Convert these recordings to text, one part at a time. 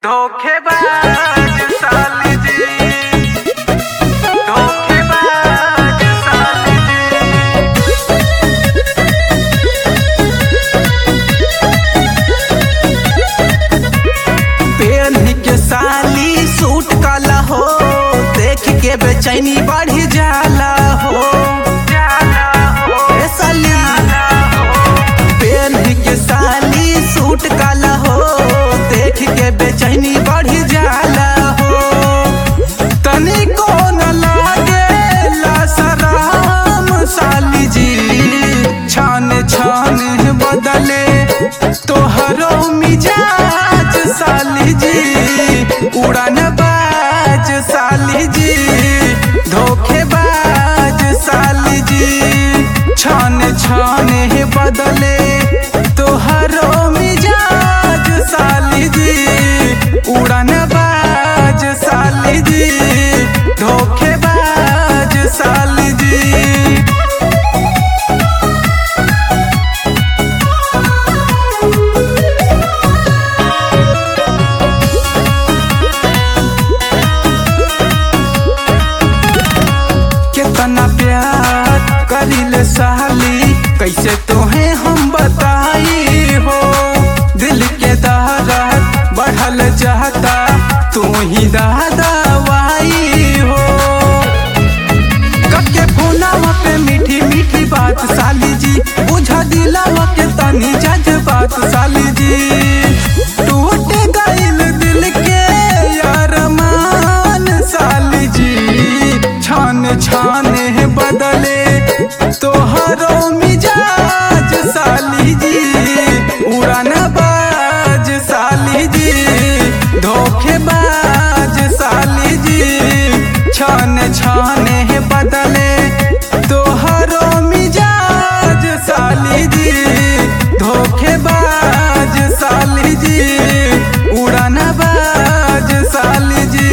धोखेबाज साली जी धोखेबाज साली जी पेन्ही के साली सूट काला हो देख के बेचैनी बढ़ जाला हो जाला हो ए साली पेन्ही के साली सूट काला हो देख के बेचैनी बढ़ जाला हो तनी को न लागे शराम साली जी छान छान बदले तोहरो मिजाज साली जी उड़ान बाज साली जी धोखेबाज साली जी छान छान बदले तोहरो मिजाज साली जी उड़ान बाज साली जी धोखेबाज साली जी कितना प्यार करिले साली कैसे तोहे हम बताई हो दिल के दहरत बढ़ल जाता तू ही दादावाई हो कके फोनावा पे मीठी मीठी बात साली जी बुझा दिलावा के तनी जज बात साली जी टूट गइल दिल के अरमान साली जी छान छान बदले तोहरो मिजाज साली जी उड़ान बाज साली जी धोखेबाज साली जी छान छान बदले तोहरो मिजाज साली जी धोखेबाज साली जी उड़ान बाज साली जी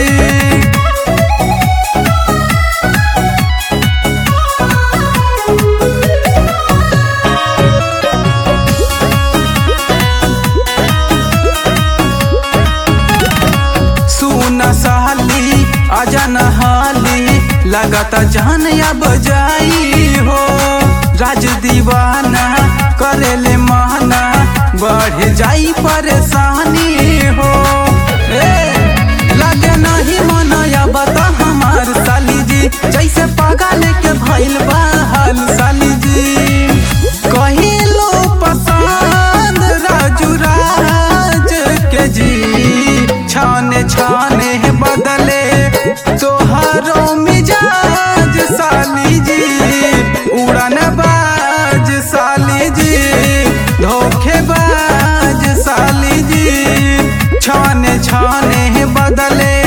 सुना साली आजा नहाली लगता जान अब जाई हो राज दीवाना करेले माना बढ़ जाई परेशानी हो ए, लगे नहीं मनाया बता हमार साली जी जैसे पागल के भइल बा हाल साली जी कहिलो पसंद राजू राज के जी छाने छाने बदले तोहरो मिजाज साली जी उड़न बाज साली जी धोखेबाज साली जी छाने छाने बदले